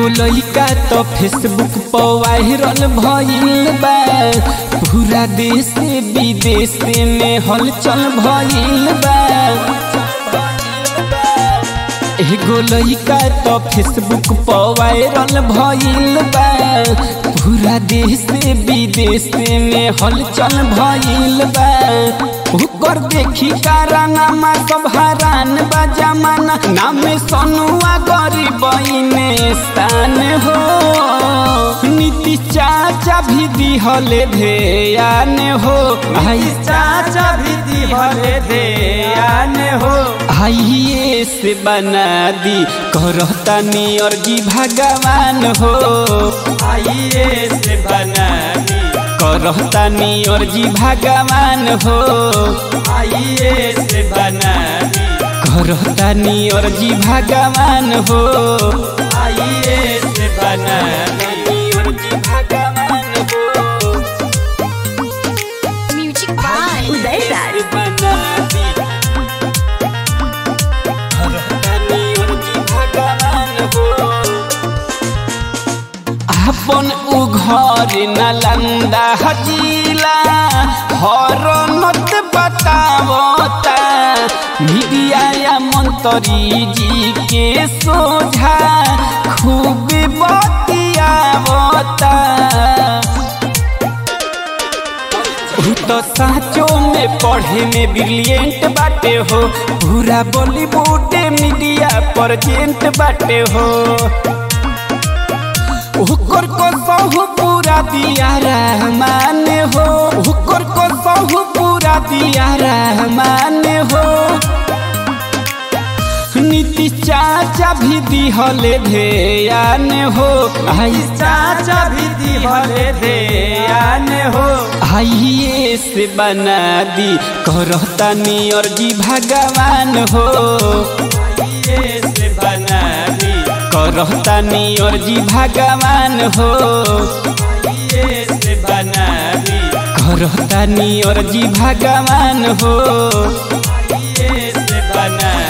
एगो लइका तो फेसबुक पर वायरल भइल बा पूरा देश विदेश में हलचल भइल बा एगो लइका तो फेसबुक पर वायरल भइल बा पूरा देश विदेश में हलचल भइल बा ओकर देखी कारनामा सब हरान बा जमाना नाम सोनुआ गरीब स्थान हो नीति चाचा भी दिहले ध्यान हो आई चाचा भी दिहले ध्यान हो आइए से बना दी करतानी अर्जी भगवान हो आइए से बना दी करतानी अर्जी भगवान हो आइए से बना दी करतानी अर्जी भगवान हो आइए से बना दी अर्जी भगवान हो म्यूजिक बाय उदय राज बना दी करतानी अर्जी भगवान हो अपन उ घर नलंदा हजीला हर नत बतावता मीडिया या मंत्री जी के सोझा खूब बतियावता उ तो साचो में पढ़े में ब्रिलियंट बाटे हो पूरा बॉलीवुड मीडिया प्रेजेंट बाटे हो ओकर को सहु पूरा दिया रहमान हो ओकर को सहु पूरा दिया रहमान हो नीति चाचा भी दिहले ध्यान हो आई चाचा भी दिहले ध्यान हो आइए से बना दी करतानी अर्जी भगवान हो आइए से बना दी करतानी अर्जी भगवान हो आइए से बना दी करतानी अर्जी भगवान हो आइए से बना